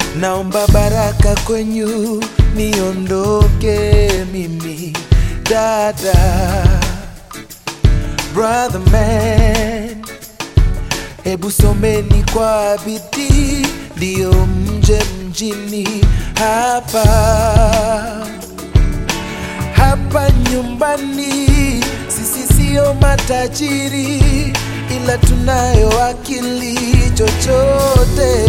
naomba baraka kwenyu niondoke mimi dada brother man hebu someni kwa bidii ndiyo mje mjini hapa hapa nyumbani sisi sio matajiri ila tunayo akili chochote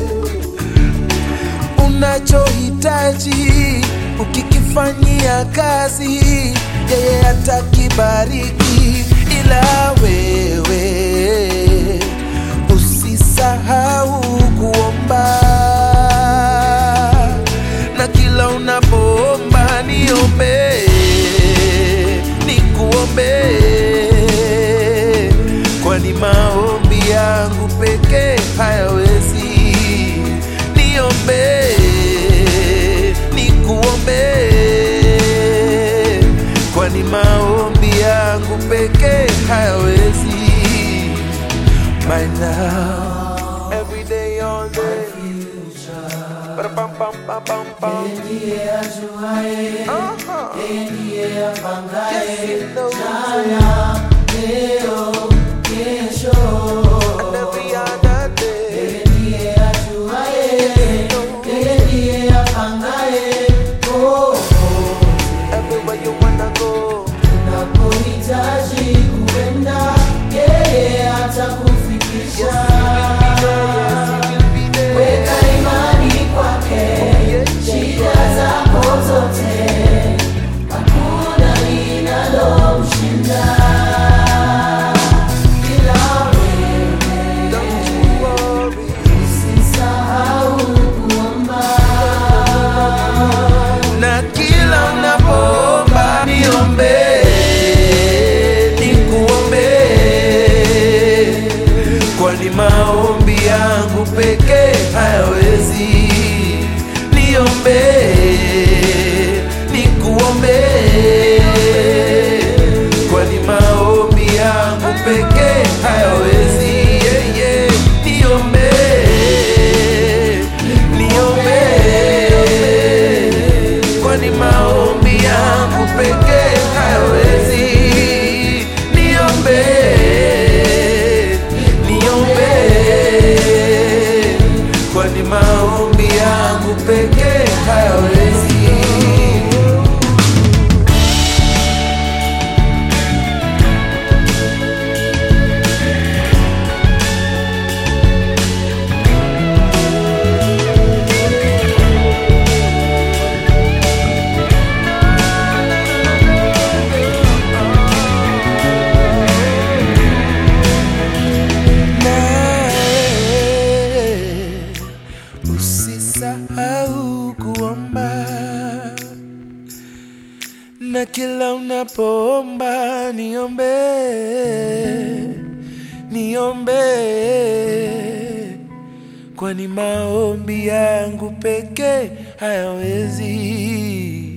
unachohitaji ukikifanyia kazi yeye atakibariki ila wewe usisahau kuomba na kila unapoomba niombe nikuombe kwani maombi yangu pekee hayawezi niombe nikuombe kwani maombi yangu pekee hayawezi by now every day all day Ba-da-bum-bum-bum-bum-bum. ndiye ajuaye, Aha. yeye ndiye apangaye Yes, he knows jana, leo, kesho. and every other day. Yeye ndiye ajuaye, yeye ndiye apangaye popote Everywhere you wanna go, unapohitaji kuenda, yeye atakufikisha. you'll be there. Weka imani kwake, shida zako zote, hakuna linalomshinda. Ila wewe Don't you worry. usisahau kuomba. na kila unapoomba niombe nikuombe kwani maombi yangu pekee hayawezi niombe nikuombe kwani maombi yangu pekee hayawezi yeah, yeah. niombe niombe kwani maombi yangu pekee hayawezi niombe niombe kwani maombi yangu pekee hayawezi nawe usisahau kuomba na kila unapoomba niombe niombe kwani maombi yangu pekee hayawezi